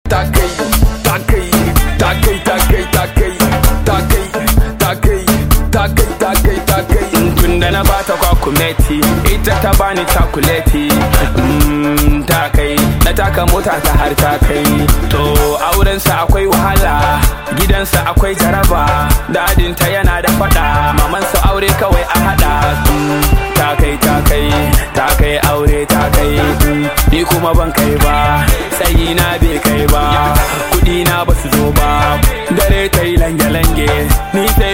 ta kai ta kai ta kai ta kai ta kai ta kai ta kai ta kai ta kai ta kai tun da na bata kwakumeti ita ta bani takuleti Mm, ta kai na taka mota ta har ta kai to aurensa akwai wahala gidansa akwai jaraba dadinta yana da fada mamansa aure kawai a hada Mm, ta kai ta kai ta kai aure ta kai Mm, ni kuma ban kai ba tsayi na bai kai ba kudi na basu zo ba dare ta yi lange-lange ni ta